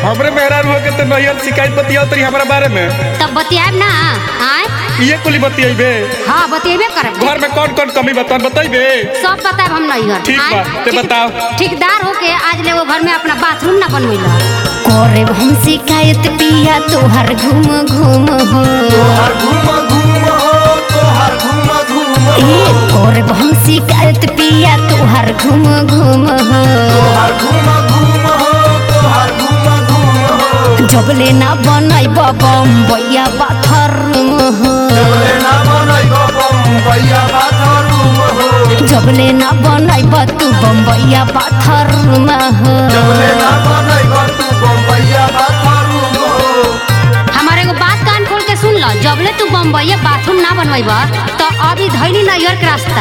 हमरे मेहरार हो के तो नैयर शिकायत बतिया तरी हमारा बारे में तब बतियाब ना आय ये कुली बतियेबे हाँ बतियेबे करब घर में कौन कौन कमी बता बतैबे सब बताब हम नहीं हर ठीक बा, ते बताओ। ठेकेदार होके आज ले वो घर में अपना बाथरूम ना बनवेला करे हम शिकायत पिया तोहर घूम घूम हो तोहर घूम घूम हो तोहर घूम घूम हो ए करे हम शिकायत पिया तोहर घूम घूम हो तोहर घूम घूम हो तोहर घूम घूम हो जबले ना बनैब बम्बैया बाथरूम हो जबले ना बनैब बम्बैया बाथरूम हो जबले ना बनैब तू बम्बैया बाथरूम हो जबले ना बनैब तू बम्बैया बाथरूम हो हमारे एगो बात कान खोल के सुन लो जबले तू बम्बई बाथरूम ना बनवेब तो अभी धैली नैहर के रास्ता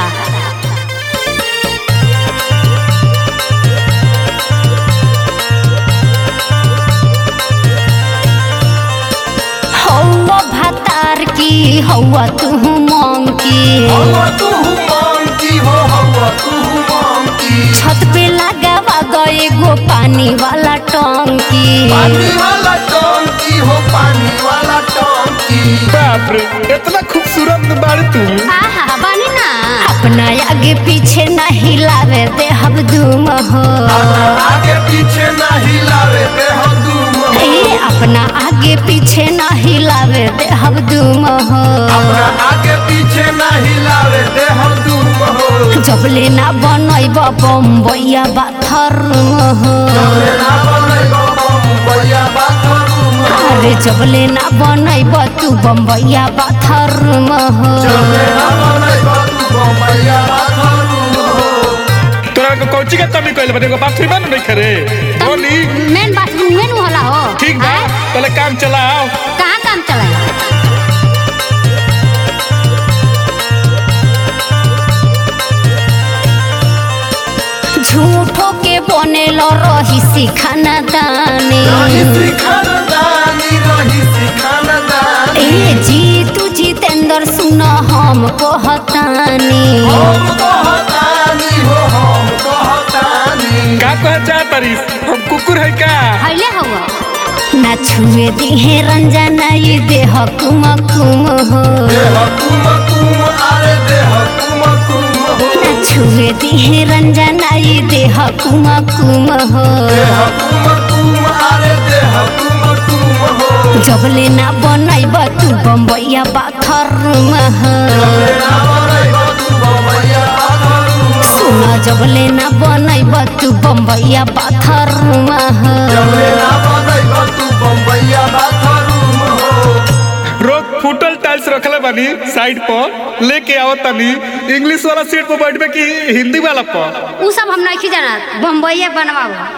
हौवा भातार की हौवा तू मंकी हवा तू मांगती हो हवा तू मांगती छत पे लगावा गए गो पानी वाला टंकी पानी वाला टंकी हो पानी वाला टंकी बाप रे इतना खूबसूरत बाड़ी तू आहा बनी ना अपना आगे पीछे न हिलावे दे हम दूम हो आगे पीछे ना हिलावे दे हम दूम हो ए अपना आगे पीछे न हिलावे दे हम दूम हो अपना आगे पीछे ना हिलावे दे हम दूम हो जबले ना बनैब बम्बैया बाथरूम हो जबले ना बनैब बम्बैया बाथरूम हो अरे जबले ना बनैब तू बम्बैया बाथरूम हो जबले ना बनैब तू बम्बैया बाथरूम हो तोरा के कौची के कमी कइले बने एगो बाथरूम में नहीं करे बोली मेन बाथरूम में नु होला हो ठीक बा आय, पहले काम चलाओ कहाँ काम चला झूठो के बनेल रही सिखाना दानी रही सिखानदानी रही सिखानदानी ए जी तू जितेंद्र सुन हम कहतानी हम कहतानी हो हम कहतानी का कह जा तरी हम कुकुर है का हइले हवा ना छुए दिहे रंजना ये देह कुम कुम हो देह कुम कुम आरे देह कुम कुम हो ना छुए दिहे रंजना ये देह कुम कुम हो देह कुम कुम आरे देह कुम कुम हो जबले ना बनैब तू बम्बैया बाथरूम हो जबले ना बनैब तू बम्बैया बाथरूम हो सुन जबले ना बनैब तू बम्बैया बाथरूम हो जबले ना बनैब तू बम्बैया बाथरूम हो रोज फुटल टाइल्स रखले बानी साइड पर लेके आओ तनी इंग्लिश वाला सीट पर बैठबे कि हिंदी वाला पर उ सब हम नहीं जानत बम्बई बनवाओ